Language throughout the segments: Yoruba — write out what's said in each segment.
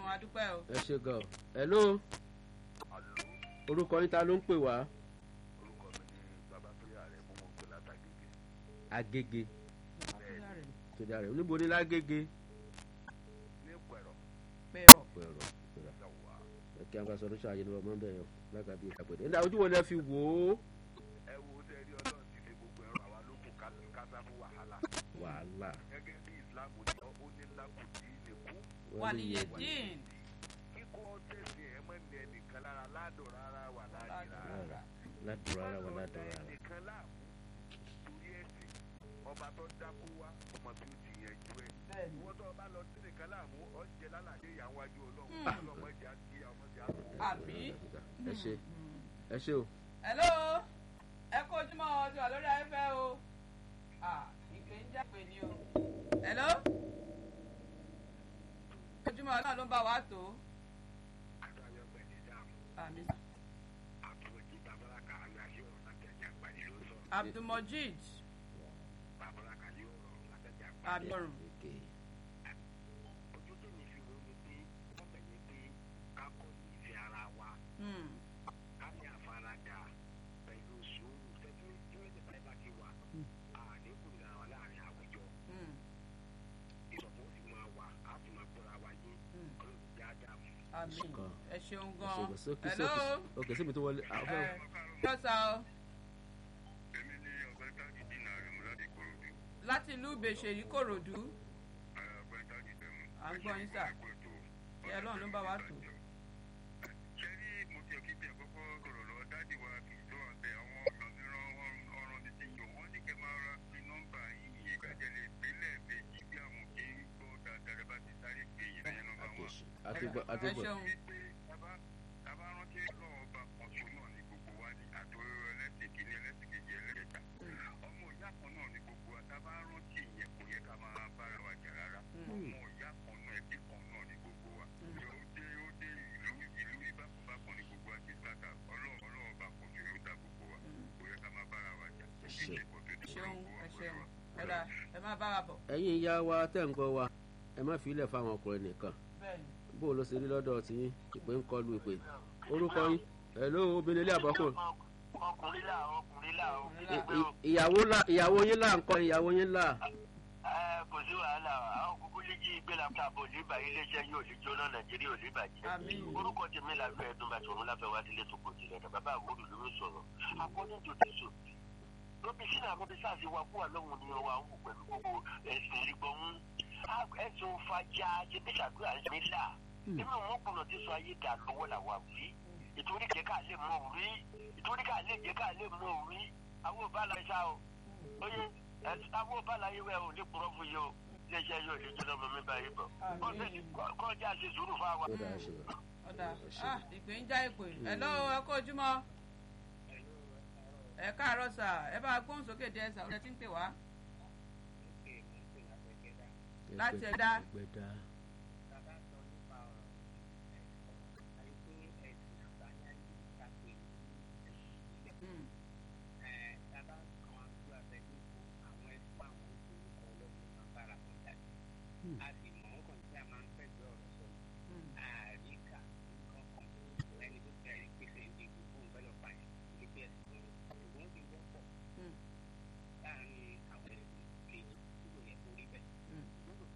adúpẹ́ o. ẹ ṣe gan hello orúkọ yín ta ló ń pè wá orúkọ mi ní babatunde ààrẹ mú mọ pé látàgègè agége Bàbá rẹ̀ tó dá rẹ oníbo ní lágége ní pẹ̀rọ pẹ̀rọ. pẹ̀rọ pẹ̀rọ yàwá ẹ kí àwọn sọ̀rọ̀ ṣáà yẹn ní ọmọ bẹ́ẹ̀ yẹn lágbàbí ìkàpẹ̀dẹ̀ ẹ̀dá ojú wo lẹ fi wò ó ẹ wo tẹ rí ọlọ́run ti fi gbogbo ẹ̀rọ àwa lókun kásá fún wàhálà wàhálà gẹ́gẹ́ bí islam ní ọ ó ní lákùtì nìkú wàlíyé dín. kíkọ́ tẹ̀sí ẹ̀ mọ́ ní ẹnìkan lára ládùn rárá wà láàyè rárá rárá ládùúrà rárá wà ládùúrà rárá ẹnìkan láàmú torí ẹ̀sìn ọba tó dákú wá ọmọ tó ti yẹjú ẹ̀ bẹ́ẹ̀ni. ìwọ́n tó ọba lọ sí nìkan láàmú ọ̀jẹ̀ lálàdé ìyàwó ajú ọlọ́run ọlọ́mọdé àti ọmọdé àti àbí. ẹ ṣe ẹ ṣe o hello ẹ kó ojúmọ́ ọ ti wà lórí afẹ́fẹ́ o. Ah, ìpè ń jápè ni o. hello. ojúmọ́ náà ló ń bá wa tó. àmì. abdulmojid abdulrun. èké Hmm. Hmm. àmì Kan. ẹ ṣeun ẹ ṣe gan. gan sókè hello. sókè òkè síbi tó wọlé àwọn fẹ́ ẹ yọ̀sà o èmi ní ọ̀gbẹ́ni tájì dínà rẹ̀ mú láti korodu láti ìlú ìbèṣèrí kòròdú ọ̀gbẹ́ni tájì tẹ̀mú. à ń gbọ́ yín sà ṣé ọlọ́run ló ń bá wa tó. ṣé rí mo ti ọ̀kí bí ẹ̀kọ́kọ́ kọ̀rọ̀ lọ dájú wa kì í tó àbẹ̀ àwọn ọ̀ràn mìíràn ọ̀ràn mi ti yàn wọ́n ní kẹ́ máa ra fi nọ́mbà yìí ìgbàjẹ́ lè pínlẹ̀ méjì bí àwọn kì í gbọ́ dáadáa rẹ̀ bá ti sáré pé yìí lẹ́yìn nọ́mbà wọn. àtìgbọ ẹ àtìgbọ ṣeun wípé tábà tábà rántí lọ́wọ́ ọba kan tó náà ní gbogbo wa ní àtòrò ẹlẹ́sìn kìíní ẹlẹ́sìn kejì ẹlẹ́kẹta ọmọ ìyá kan náà ní gbogbo wa tábà rántí ìyẹn kò yẹ ká máa bára wa jà rárá ọmọ ìyá kan náà ẹbí kan náà ní gbogbo wa ó dé ó dé ìlú ìlú ìbákanbákan ní gbogbo wa ti sáka ọlọ́run ọlọ́run ọba kan tó yóò dá gbogbo wa kò yẹ ká máa bára wa jà Ṣe. ìṣe kò tó ẹ ti ṣeun gbogbo wa ẹ pẹ̀lú ṣeun wa. ẹ̀dá ẹ má bára bọ̀ ẹ̀yin ìyá wa tẹ̀ ń gbọ́ wa ẹ má fi ilẹ̀ fáwọn ọkùnrin nìkan bẹ́ẹ̀ni. bó o lọ sí rí lọ́dọ̀ tí ìpè ń kọlu ìpè orúkọ yín hello obìnrin ilé àbọ̀kù ọkùnrin là ọkùnrin là ó I- i- ìyàwó là ìyàwó yín là ń kọ́ ìyàwó yín là ẹ kò sí wàhálà àwọn kúkú lè jí ìgbé làbúrò àbò òlíbà iléeṣẹ́ yóò lè jóná nàìjíríà òlíbà jẹ́ Àmín. orúkọ tèmi làbẹ́ ẹ̀dùn bàtí òun láfẹ́ wá délé tó kò tilẹ̀ dà bàbá àwòrán ló ń sọ̀rọ̀ according to this o lóbi sínú àwọn bíi sáàsì wa kú àlọ́hùn ni wa ń wò pẹ̀lú gbogbo ẹ̀sìn ìrìgbọ̀n ẹ̀sùn fàjà jẹ́bíṣàdúrà mi là èmi ò mọ̀kùnrin tí sọ ayé dà lọ́wọ́ làwà wí ìtorí jẹ́ ká lè mọ̀ rí ìtorí ká lè jẹ́ ká lè mọ̀ rí àwọn ò bá la ṣá o oye ẹ̀sìn àwọn ò bá la yẹ wẹ̀ ò ní kúrọ́ fún yìí o iléeṣẹ́ yóò lè jóná mọ́ mi báyìí bọ̀ kọ́ńtà ṣe sùúrù fáwọn. ó dáa ṣe wá. ọ̀dà ah ìpè ń já ìpè hello ẹ kó ojúmọ́ ẹ káàárọ̀ sà ẹ bá gbóhùn sókè díẹ̀ sà ọ̀dẹ tí ń pè wá. Láti ẹ̀dá. ẹgbẹ́dá Hmm. Hmm. Hmm. Hmm.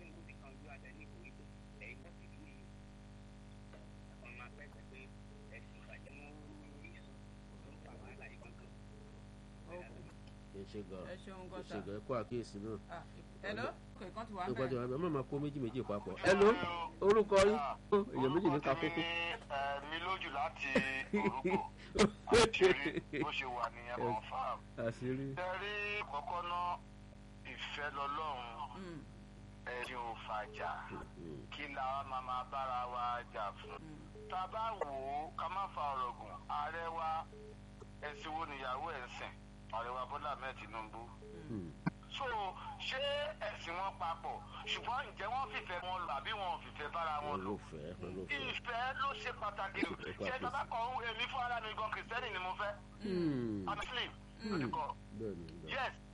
Okay. ẹ ṣe gan ẹ ṣeun ẹ gan ṣe sà gan ẹ kó àkíyèsí náà ah hello kò kàn ti wà ń ìpàdé bẹ̀rẹ̀. wa ẹ má máa kó méjì méjì papọ̀ hello orúkọ yín èèyàn méjì ní ká kókó. mi lójú láti orúkọ àṣírí bó ṣe wà nìyẹn confam. àṣírí tẹ́rí kọ́kọ́ náà ìfẹ́ lọ́lọ́run Hmm. ẹ̀sìn ò fàjà kí la wá máa máa bára wa jà fún. tá a bá wò ó ká má fa ọ̀rọ̀ gùn ààrẹ wa ẹ̀sìn wo nìyàwó ẹ̀ ń sìn ààrẹ wa bọ́lá ahmed tinubu. Hmm. so ṣé ẹ̀sìn wọn papọ̀ ṣùgbọ́n ǹjẹ́ wọ́n fìfẹ́ wọn lò àbí wọn ò fìfẹ́ bára wọn lò olùfẹ́ olùfẹ́. ìfẹ́ ló ṣe pàtàkì jù ṣé tábà kan èmi fún ara mi gan kìrìsìtẹ́nì ni mo fẹ́ Hmm. i'm muslim lórí kan bẹ́ẹ̀ ni bẹ́ẹ̀ yes